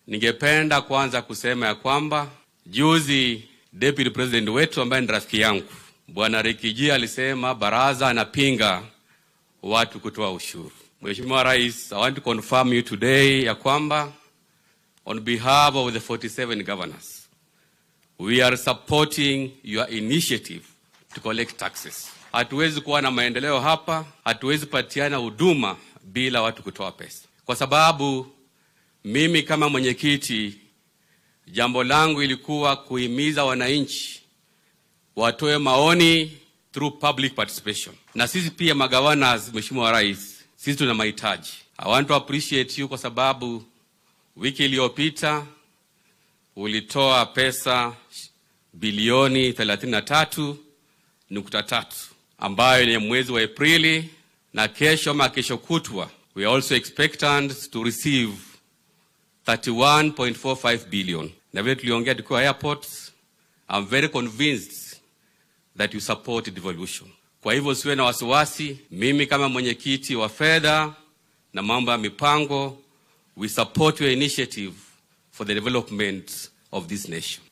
Ningependa kwanza kusema ya kwamba juzi deputy president wetu ambaye ni rafiki yangu bwana Rikiji alisema baraza anapinga watu kutoa ushuru. Mheshimiwa Rais, I want to confirm you today ya kwamba on behalf of the 47 governors we are supporting your initiative to collect taxes. Hatuwezi kuwa na maendeleo hapa, hatuwezi patiana huduma bila watu kutoa pesa, kwa sababu mimi kama mwenyekiti, jambo langu ilikuwa kuhimiza wananchi watoe maoni through public participation, na sisi pia magawanas, Mheshimiwa Rais, sisi tuna mahitaji. I want to appreciate you kwa sababu wiki iliyopita ulitoa pesa bilioni 33.3 ambayo ni mwezi wa Aprili, na kesho ama kesho kutwa we are also expectant to receive 31.45 billion. Na vile tuliongea tukiwa airport, I'm very convinced that you support devolution. Kwa hivyo siwe na wasiwasi, mimi kama mwenyekiti wa fedha na mambo ya mipango, we support your initiative for the development of this nation.